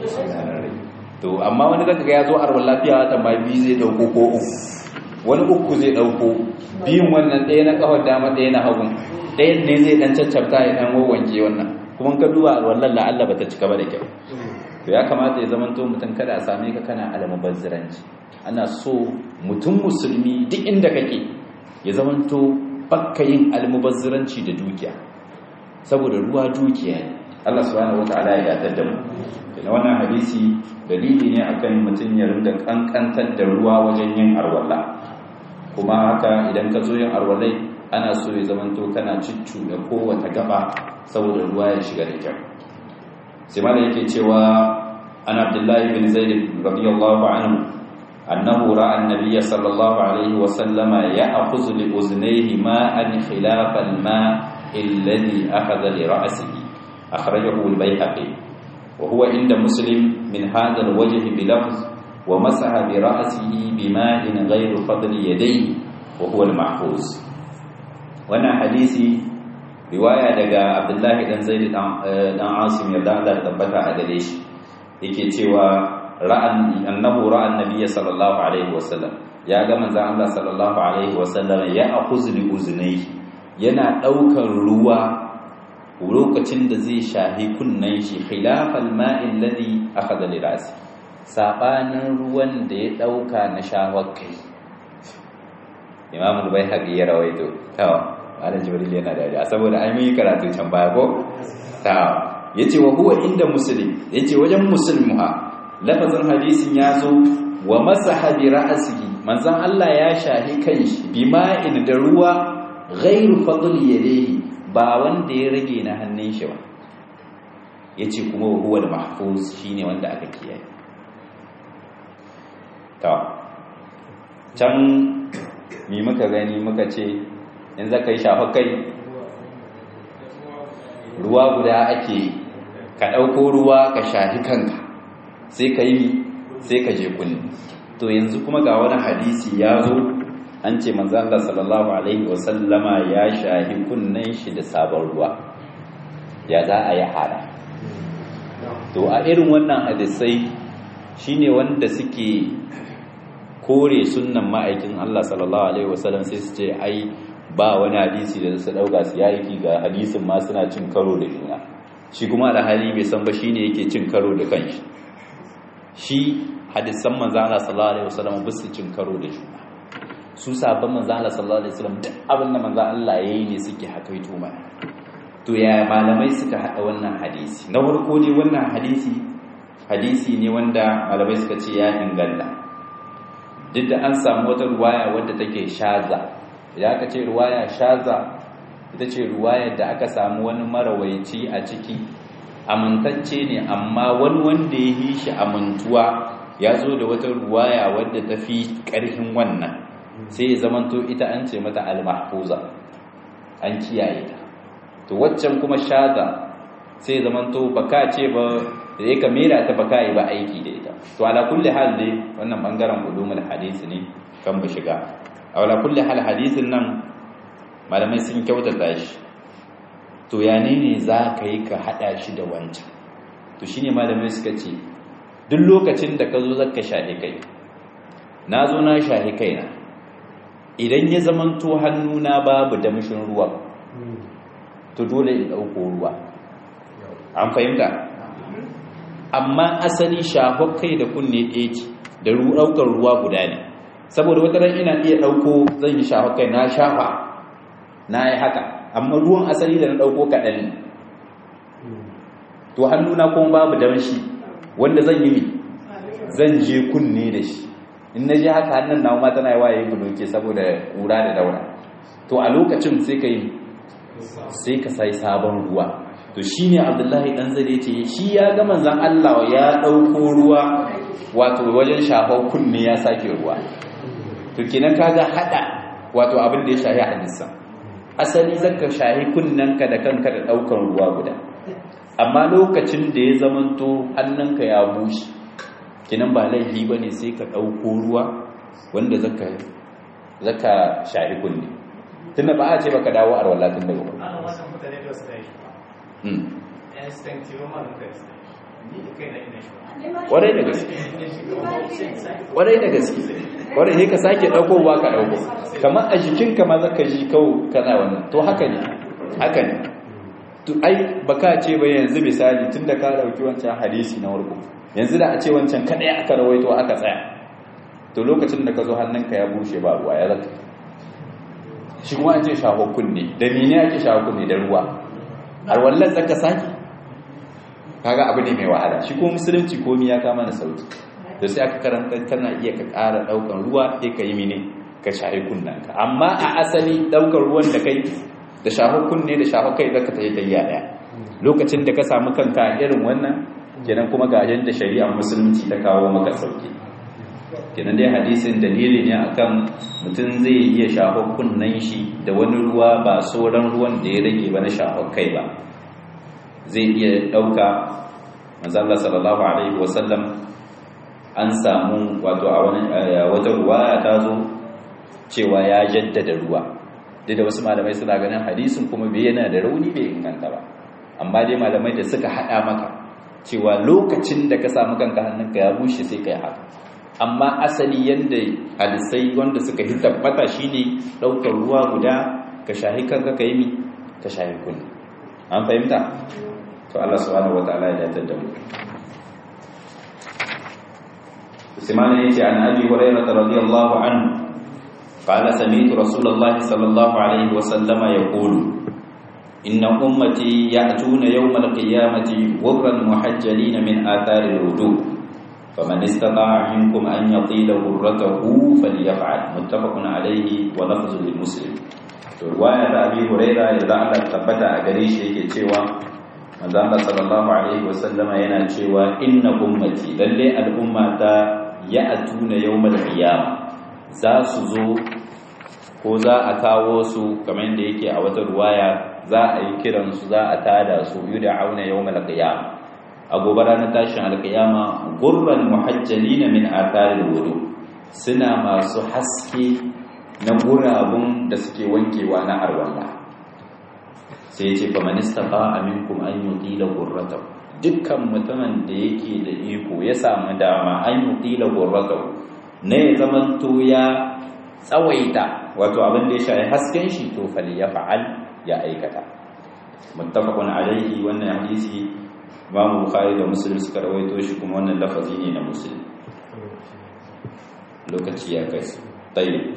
to amma wani zaka ga ya zo arwalla fiyawa ta ma biyu zai dauko ko uku wani uku zai dauko biyun wannan ɗaya na kawar dama ɗaya na hagun ɗayan ne zai ɗan caccabta ya ɗan wawanke wannan kuma ka duba wallan la'alla ba ta cika ba da kyau to ya kamata ya zamanto mutum kada a same ka kana almubazziranci ana so mutum musulmi duk inda kake ya zamanto bakka yin almubazziranci da dukiya saboda ruwa dukiya ne Allah subhanahu wataala ya gadar da mu da wannan hadisi dalili ne akan mutum ya rinda kankantar da ruwa wajen yin arwalla kuma haka idan ka zo yin arwalai ana so ya zamanto kana ciccu da kowace gaba saboda ruwa ya shiga da kyau sai mala yake cewa an abdullahi bin zaid radiyallahu anhu annahu ra'a an-nabiy sallallahu alaihi wa sallama ya'khudhu li uznayhi ma'an khilaf al-ma' alladhi akhadha li ra'sihi akhrajahu al-bayhaqi wa huwa inda muslim min hadha al-wajh bi lafz ومسح برأسه بماء غير فضل يديه وهو المحفوظ وانا حديثي رواية دقى عبد الله بن زيد بن عاصم يرضى الله تبتا a shi yake cewa ra'an annahu ra'a annabiyya sallallahu alaihi wasallam ya ga manzon Allah sallallahu alaihi wasallam ya akhuz li uznayhi yana daukar ruwa lokacin da zai shahi kunnan shi khilafal ma'in ladhi akhadha li ra'si sabanin ruwan da ya dauka na shawar kai imam al-baihaqi ya rawaito tawa malam jibril yana da saboda an yi karatu can baya ko tawa yace wa huwa inda muslim yace wajen muslimuha lafazin hadisin yazo wa masaha bi ra'sihi manzon Allah ya shahi kanshi bima'in da ruwa ghairu fadl yadihi ba wanda ya rage na hannun shi ba yace kuma huwa al-mahfuz shine wanda aka kiyaye ta can mi muka gani muka ce in za ka yi shafa kai ruwa guda ake ka ɗauko ruwa ka shafi kanka sai ka yi sai ka je kunni to yanzu kuma ga wani hadisi ya zo an ce manzo Allah sallallahu alaihi wasallama ya shahi kunnen shi da sabon ruwa ya za a yi hada to a irin wannan hadisai shine wanda suke kore sunnan ma'aikin Allah sallallahu alaihi wasallam sai su ce ai ba wani hadisi da su dauka su yayi ga hadisin ma suna cin karo da juna shi kuma da hali bai san ba shine yake cin karo da kanshi shi hadisan manzo Allah sallallahu alaihi wasallam ba su cin karo da juna su sabon manzo Allah sallallahu alaihi wasallam duk abin da manzo Allah yayi ne suke hakaito mana to ya malamai suka hada wannan hadisi na farko dai wannan hadisi hadisi ne wanda malamai suka ce ya inganta duk da an samu wata ruwaya wadda take shaza idan aka ce ruwaya shaza ita ce ruwayar da aka samu wani marawaici a ciki amintacce ne amma wani wanda ya yi shi amintuwa ya zo da wata ruwaya wadda ta fi ƙarfin wannan sai ya zamanto ita an ce mata al-mahfuza an kiyaye ta to waccan kuma shaza sai ya zamanto baka ce ba da ya kamera ta baka yi ba aiki da ita to ala kulli hal dai wannan bangaren ulumul hadisi ne kan ba shiga ala kulli hal hadisin nan malamai sun kyautata shi to ya ne ne za ka yi ka hada shi da wancan to shine malamai suka ce duk lokacin da ka zo zaka shahi kai na zo na shahi kaina idan ya zamanto hannuna babu damshin ruwa to dole in ɗauko ruwa an fahimta amma asali shafar kai da kunne ɗaya ce da ɗaukar ruwa guda ne saboda wata ran ina iya ɗauko zan yi shafar kai na shafa na yi haka amma ruwan asali da na ɗauko kaɗan ne to hannuna kuma babu damshi wanda zan yi zan je kunne da shi in na je haka hannun na ma tana yi waye buloke saboda ƙura da daura to a lokacin sai ka yi sai ka sai sabon ruwa to shi ne abdullahi ɗan zare ce shi ya ga manzan Allah ya ɗauko ruwa wato wajen shafar kunne ya sake ruwa to kenan kaga haɗa wato abin da ya shahi hadisa asali zaka shahi kunnanka da kanka da ɗaukar ruwa guda amma lokacin da ya zamanto hannunka ya bushe kenan ba laifi ba ne sai ka ɗauko ruwa wanda zaka zaka shahi kunne tunda ba a ce baka dawo a wallatin daga ba ana wasan mutane da su tashi ba instinctive ma da kai ni da kai na ina shi Kwarai da gaske kwarai da gaske kwarai ne ka sake ɗaukowa ka ɗauko kamar a jikinka ma zaka ji kawo kana wannan to haka ne haka ne to ai baka ce ba yanzu misali tun da ka ɗauki wancan hadisi na warko yanzu da a ce wancan kaɗai aka rawaito aka tsaya to lokacin da ka zo hannunka ya bushe ba ruwa ya zaka shi kuma an ce shaho kunne da mene ake shaho kunne da ruwa har wallan zaka saki kaga abu ne mai wahala shi kuma musulunci komi ya kama na sauki da sai aka karanta kana iya ka ƙara ɗaukar ruwa sai ka yi mene ka shahi kunnanka amma a asali ɗaukar ruwan da kai da shaho kunne da shaho kai zaka ta yi tayya ɗaya lokacin da ka samu kanka irin wannan kenan kuma ga yadda shari'ar musulunci ta kawo maka sauki kenan dai hadisin dalili ne akan mutum zai iya shaho kunnen shi da wani ruwa ba sauran ruwan da ya rage ba na shaho kai ba zai iya ɗauka manzala sallallahu alaihi wasallam an samu wato a wata ruwa ta zo cewa ya jaddada ruwa duk da wasu malamai suna ganin hadisin kuma bai yana da rauni bai inganta ba amma dai malamai da suka haɗa maka cewa lokacin da ka samu kanka hannunka ya bushe sai ka yi haka amma asali yadda hadisai wanda suka yi tabbata shine ɗaukar ruwa guda ka shahi kanka ka yi mi ka shahi kunni an fahimta to Allah subhanahu wataala ya dace da mu Usman yace an Abi Hurairah radiyallahu anhu قال سمعت رسول الله صلى الله عليه وسلم يقول إن أمتي يأتون يوم القيامة غرا محجلين من آثار الوضوء فمن استطاع منكم أن يطيل غرته فليفعل متفق عليه ولفظ للمسلم رواية أبي هريرة إذا الله ثبت أجريش yake cewa manzo Allah sallallahu alaihi wasallama yana cewa inna ummati lalle al'ummata ya'tuna yawmal qiyamah za su zo ko za a kawo su kamar yadda yake a wata ruwaya za a yi kiransu za a tada su yi da auna yau malakiyama a gobe ranar tashin alkiyama gurban muhajjalina min atharil wudu suna masu haske na gurabun da suke wankewa na arwalla sai ya ce fa manista ba aminkum an yutila gurratahu dukkan mutumin da yake da iko ya samu dama an yutila gurratahu ne ya zamanto ya tsawaita wato abin da ya shafi hasken shi to fali ya fa'al ya aikata muttafaqun alaihi wannan hadisi Imam Bukhari da Muslim suka rawaito shi kuma wannan lafazi ne na Muslim lokaci ya kai tayyib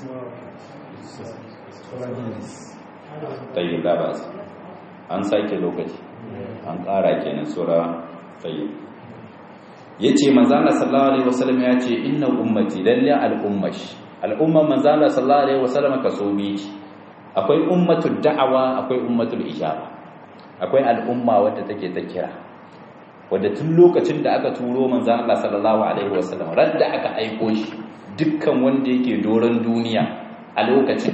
tayyib da ba an sake lokaci an ƙara kenan sura tayyib yace manzo Allah sallallahu alaihi wasallam ya ce inna ummati lalle al-ummash al'umman manzo Allah sallallahu alaihi wasallam kaso biyu akwai ummatul da'awa akwai ummatul ijaba akwai al'umma wadda take ta kira wadda tun lokacin da aka turo manzo Allah sallallahu alaihi wasallam ran da aka aiko shi dukkan wanda yake doron duniya a lokacin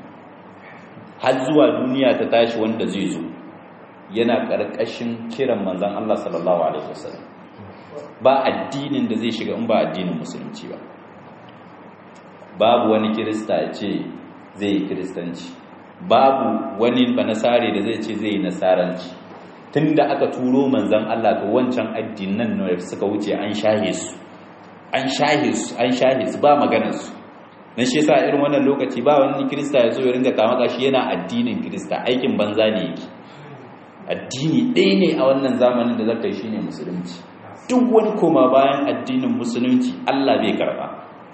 har zuwa duniya ta tashi wanda zai zo yana karkashin kiran manzon Allah sallallahu alaihi wasallam ba addinin da zai shiga in ba addinin musulunci ba babu wani kirista ya ce zai yi kiristanci babu wani banasare da zai ce zai yi nasaranci tun da aka turo manzan Allah to wancan addinan da suka wuce an shahe su an shahe su an shahe su ba maganarsu na shi yasa irin wannan lokaci ba wani kirista ya zo ya ringa kama shi yana addinin kirista aikin banza ne yake addini ɗaya ne a wannan zamanin da zaka yi shine musulunci duk wani koma bayan addinin musulunci Allah bai karba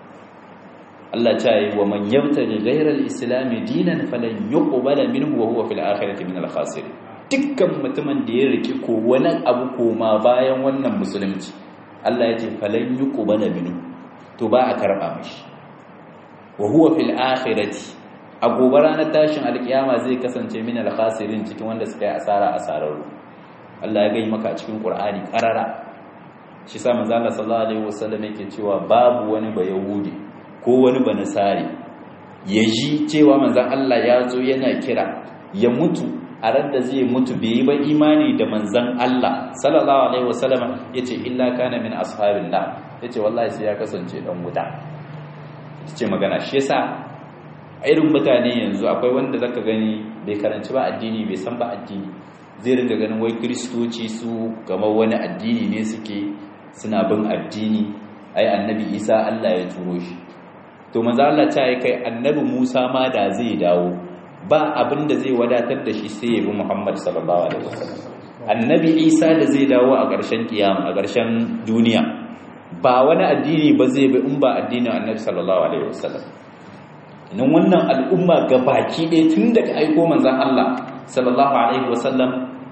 Allah ta yi wa man yabtaji ghayra al-islam dinan falan yuqbala minhu wa huwa fil akhirati min al-khasirin dukkan mutumin da ya riki ko wani abu koma bayan wannan musulunci Allah ya ce falan yuqbala minhu to ba a karba mishi wa huwa fil akhirati a gobe ranar tashin alkiyama zai kasance min al-khasirin cikin wanda suka yi asara asararru Allah ya gai maka cikin Qur'ani karara shi sa manzo Allah sallallahu alaihi wasallam yake cewa babu wani ba yahudi ko wani ba nasari ya ji cewa manzo Allah ya zo yana kira ya mutu a ran da zai mutu bai yi ba imani da manzon Allah sallallahu alaihi wasallam yace illa kana min ashabillah yace wallahi sai ya kasance dan wuta yace magana shi yasa irin mutane yanzu akwai wanda zaka gani bai karanci ba addini bai san ba addini zai ringa ganin wai kristoci su kamar wani addini ne suke suna bin addini ai annabi isa Allah ya turo shi to manzo Allah ta yi kai annabi Musa ma da zai dawo ba abin da zai wadatar da shi sai ya bi Muhammad sallallahu alaihi wasallam annabi Isa da zai dawo a ƙarshen kiyama a ƙarshen duniya ba wani addini ba zai bi in ba addinin annabi sallallahu alaihi wasallam nan wannan al'umma gabaki ɗaya tun daga aiko manzon Allah sallallahu alaihi wasallam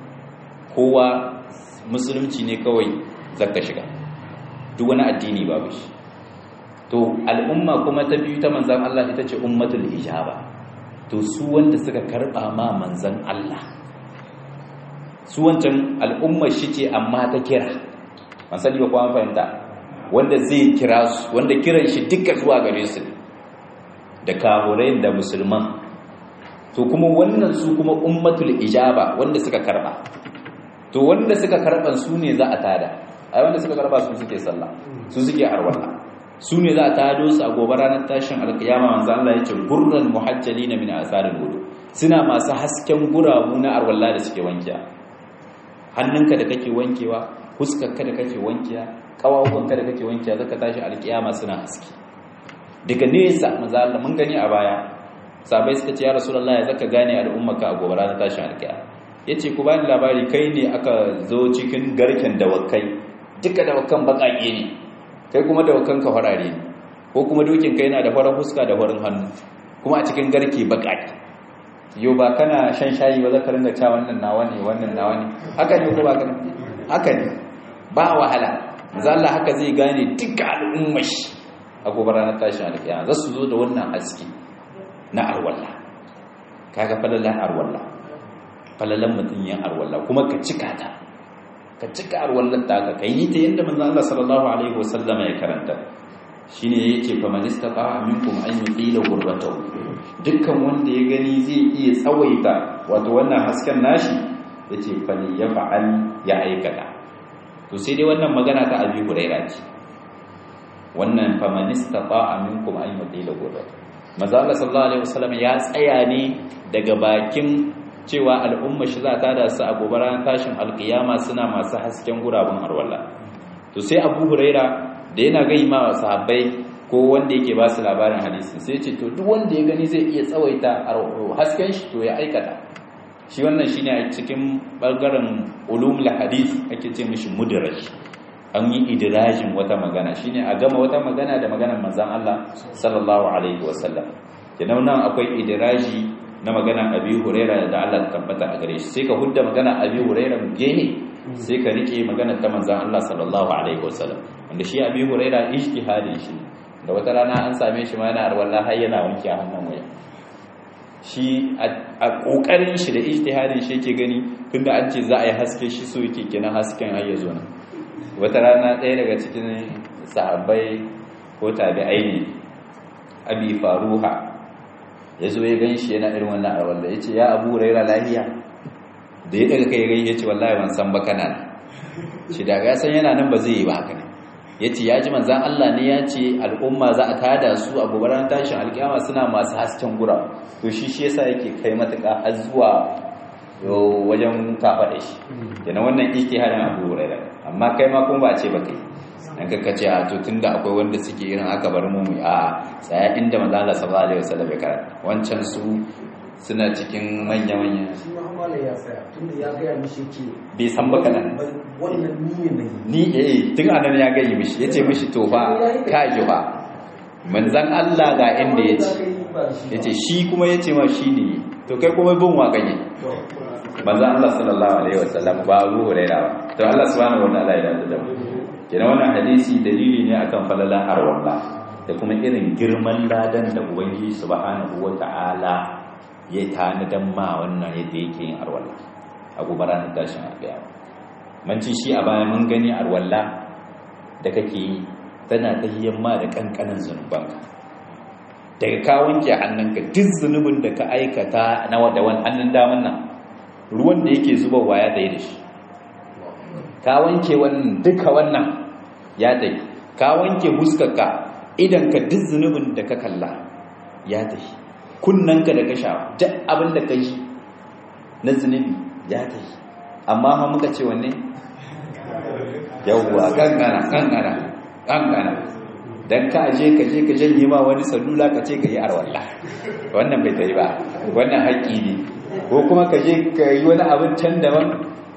kowa musulunci ne kawai zaka shiga duk wani addini babu shi to al'umma kuma ta biyu ta manzan Allah ita ce ummatul ijaba to su wanda suka karba ma manzan Allah su wancan al'umma shi ce amma ta kira ban sani ba kuma fahimta wanda zai kira su wanda kiran shi duka zuwa gare su da kahurai da musulman to kuma wannan su kuma ummatul ijaba wanda suka karba to wanda suka karban su ne za a tada ai wanda suka karba su suke sallah su suke arwala su ne za a tado su a gobe ranar tashin alkiyama manzo Allah yace gurran muhajjalina min asaril wudu suna masu hasken gurabu na arwala da suke wankiya hannunka da kake wankewa huskarka da kake wankiya kawawunka da kake wankiya zaka tashi alkiyama suna haske daga nesa manzo Allah mun gani a baya sabai suka ce ya rasulullahi zaka gane al'ummaka a gobe ranar tashin alkiyama yace ku bani labari kai ne aka zo cikin garken dawakai duka dawakan bakake ne kai kuma dawakan ka farare ne ko kuma dokin kai yana da farar fuska da farin hannu kuma a cikin garke bakake yau ba kana shan shayi ba zaka ringa cewa wannan nawa ne wannan nawa ne haka ne ko ba kana haka ne ba wahala manzo Allah haka zai gane duka al'ummar shi a gobe ranar tashin alƙiyama za su zo da wannan haske na arwalla kaga falalan arwalla falalan mutum yin arwalla kuma ka cika ta ka cika arwallar ta ka yi ta yadda manzo Allah sallallahu alaihi wasallama ya karanta shine yake fa man istata'a minkum an yuqila gurbatahu dukkan wanda ya gani zai iya tsawaita wato wannan hasken nashi yace fa ni ya fa'al ya aikata to sai dai wannan magana ta Abi Hurairah ce wannan fa man istata'a minkum an yuqila gurbatahu manzo Allah sallallahu alaihi wasallam ya tsaya ne daga bakin cewa al'umma shi za ta da su a gobe ranar tashin alkiyama suna masu hasken gurabun arwalla to sai Abu Huraira da yana gai ma sahabbai ko wanda yake ba su labarin hadisin sai ce to duk wanda ya gani zai iya tsawaita hasken shi to ya aikata shi wannan shine a cikin bangaren ulumul hadith ake ce mishi mudraj an yi idirajin wata magana shine a gama wata magana da maganar manzon Allah sallallahu alaihi wasallam kenan nan akwai idiraji na magana Abi Hurairah da Allah ta tabbata a gare shi sai ka hudda magana Abi Hurairah gehe sai ka rike magana ta manzon Allah sallallahu alaihi wasallam wanda shi Abi Hurairah ijtihadin shi da wata rana an same shi ma yana arwallah har yana wanke hannun waya shi a kokarin shi da ijtihadin shi yake gani tunda an ce za a yi haske shi so yake kenan hasken har ya zo nan wata rana ɗaya daga cikin sahabbai ko tabi'ai ne abi faruha ya zo ya gan shi yana irin wannan arwallah ya ce ya abu raira lahiya da ya daga kai gai ya ce wallahi ban san ba kana shi daga ya san yana nan ba zai yi ba haka ne ya ce ya ji manzan Allah ne ya ce al'umma za a tada su a gobarar tashin alkiyama suna masu hasken gura to shi shi yasa yake kai matuƙa har zuwa wajen kafa da shi yana wannan harin abu hurairah amma kai ma kuma ba ce ba kai dan ka ce a to tunda akwai wanda suke irin aka bar mu a tsaya inda manzan Allah sallallahu alaihi wasallam ya karanta wancan su suna cikin manya-manya shi ma hamala ya tsaya tunda ya gaya mishi ce bai san baka nan wannan ni ne ni eh tun anan ya gayi mishi yace mishi to fa ka ji fa manzan Allah ga inda yace yace shi kuma yace ma shi ne to kai kuma bin wa ganye manzan Allah sallallahu alaihi wasallam ba Abu Hurairah ba to Allah subhanahu wa ta'ala ya dace da mu kenan wannan hadisi dalili ne akan falalan arwalla da kuma irin girman ladan da ubangiji subhanahu wa ta'ala ya tanadan ma wannan yadda yake yin arwalla a gobe ranar tashin alƙiyama manci shi a baya mun gani arwalla da kake yi tana tahiyyan ma da kankanin zunubanka daga ka wanke hannunka duk zunubin da ka aikata na da wani hannun daman nan ruwan da yake zubarwa ya tsaye da shi ka wanke wannan duka wannan ya tsaye ka wanke huskarka idan ka duk zunubin da ka kalla ya tsaye kunnanka da ka sha duk abin da ka yi na zunubi ya tsaye amma ha muka ce wanne yawwa kankana kankana kankana dan ka aje ka je ka janye ma wani salula ka ce ka yi arwalla wannan bai tayi ba wannan haƙƙi ne ko kuma ka je ka yi wani abin can daban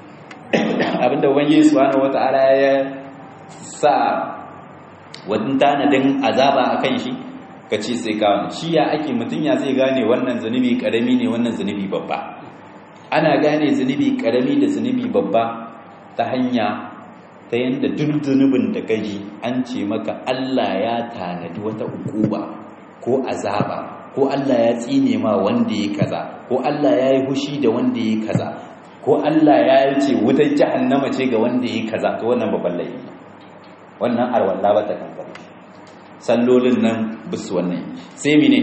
abin da ubangiji subhanahu wata'ala ya sa wani tanadin azaba akan shi ka ce sai ka wani shi ya ake mutum ya zai gane wannan zunubi karami ne wannan zunubi babba ana gane zunubi karami da zunubi babba ta hanya ta yadda duk zunubin da gaji an ce maka Allah ya tanadi wata ukuba ko azaba ko Allah ya tsine ma wanda ya kaza ko Allah ya yi hushi da wanda ya kaza ko Allah ya ce wutar jahannama ce ga wanda ya kaza to wannan babban laifi wannan arwalla ba ta kankare sallolin nan bisu wannan sai mine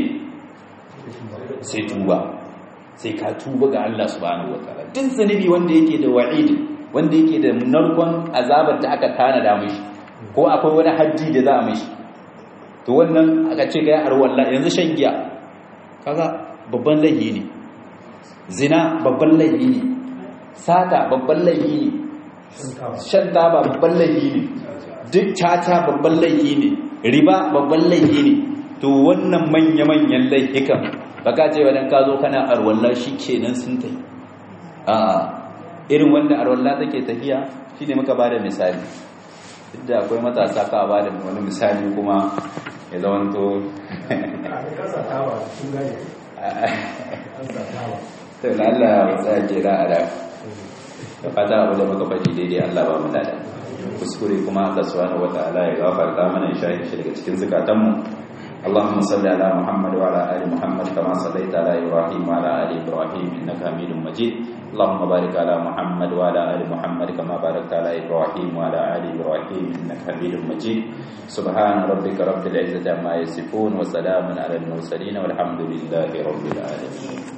sai tuba sai ka tuba ga Allah subhanahu wataala duk zunubi wanda yake da wa'idi wanda yake da narkon azabar da aka tanada mishi ko akwai wani haddi da za a mishi to wannan aka ce ga yar wallahi yanzu shan giya kaga babban laifi ne zina babban laifi ne sata babban laifi ne shan taba babban laifi ne duk caca babban laifi ne riba babban laifi ne to wannan manya-manyan laifikan baka ce wadan ka zo kana arwallah shi kenan sun tai a'a irin wanda arwalla take tafiya shine muka bada misali duk da akwai matasa ka bada wani misali kuma ya zamanto to Allah ya tsaya jira a da da fata abu da muka faɗi daidai Allah ba mu dada kuskure kuma Allah subhanahu wataala ya gafarta mana ya shahi shi daga cikin zukatanmu اللهم صل على محمد وعلى ال محمد كما صليت على ابراهيم وعلى ال ابراهيم انك حميد مجيد اللهم بارك على محمد وعلى ال محمد كما باركت على ابراهيم وعلى ال ابراهيم انك حميد مجيد سبحان ربك رب العزه عما يصفون وسلام على المرسلين والحمد لله رب العالمين